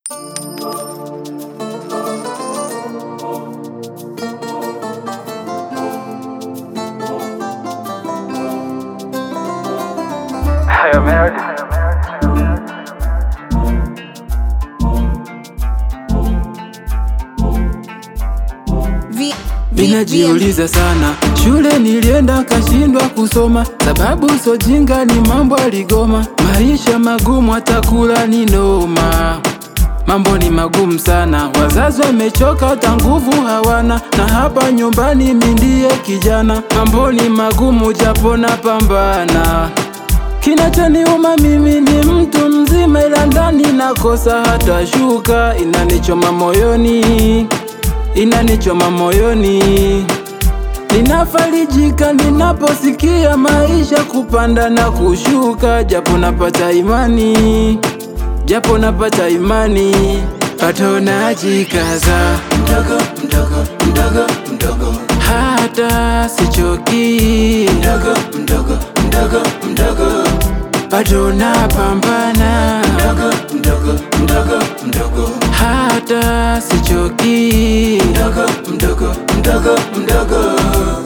Hail Mary. Vi- vi- Minajiuliza sana, shule nilienda kashindwa kusoma, sababu sojinga ni mambo aligoma, maisha magumu hata kula ni noma. Mambo ni magumu sana, wazazi wamechoka, hata nguvu hawana, na hapa nyumbani mi ndiye kijana. Mambo ni magumu japo napambana. Kinachoniuma mimi ni mtu mzima, ila ndani nakosa hata shuka, inanichoma moyoni inanichoma moyoni. Ninafarijika ninaposikia maisha kupanda na kushuka, japo napata imani, japo napata imani, pato najikaza mdogo mdogo mdogo mdogo, hata sichoki mdogo mdogo mdogo mdogo, bado napambana mdogo mdogo mdogo mdogo, hata sichoki mdogo mdogo mdogo mdogo.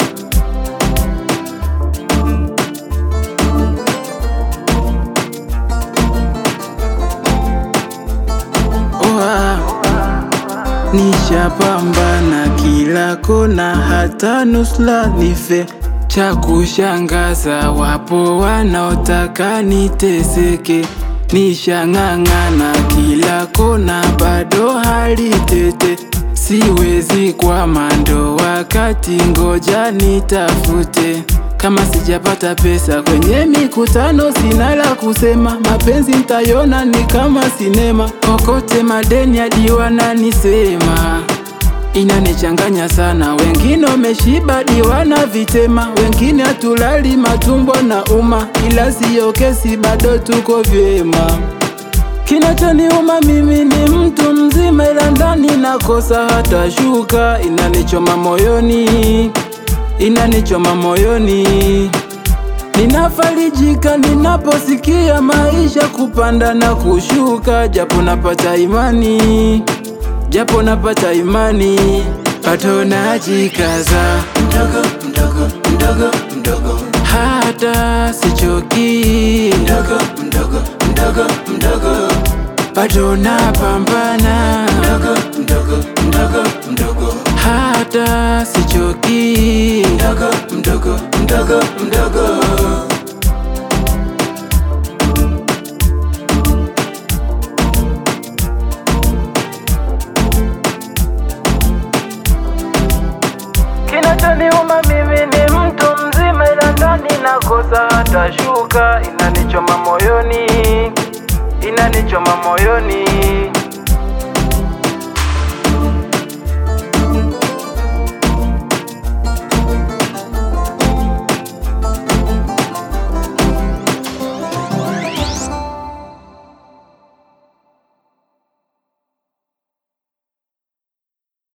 Oa, nishapambana kila kona, hata nusla nife. Cha kushangaza, wapo wanaotaka niteseke. Nishang'ang'ana kila kona, bado hali tete. Siwezi kwama ndo wakati, ngoja nitafute. Kama sijapata pesa kwenye mikutano, sina la kusema. Mapenzi ntayona ni kama sinema, kokote madeni hadi wananisema inanichanganya sana. Wengine wameshiba diwana vitema, wengine hatulali matumbo na uma, ila siyo kesi, bado tuko vyema. Kinachoniuma mimi ni mtu mzima, ila ndani nakosa hata shuka, inanichoma moyoni, inanichoma moyoni. Ninafarijika ninaposikia maisha kupanda na kushuka, japo napata imani, japo napata imani, pato najikaza mdogo mdogo mdogo mdogo, hata sichoki mdogo mdogo mdogo mdogo, bado napambana mdogo mdogo mdogo mdogo, hata sichoki mdogo mdogo mdogo mdogo. Kinachoniuma mimi ni mtu mzima, ila ndani nakosa hata shuka, inanichoma moyoni, inanichoma moyoni.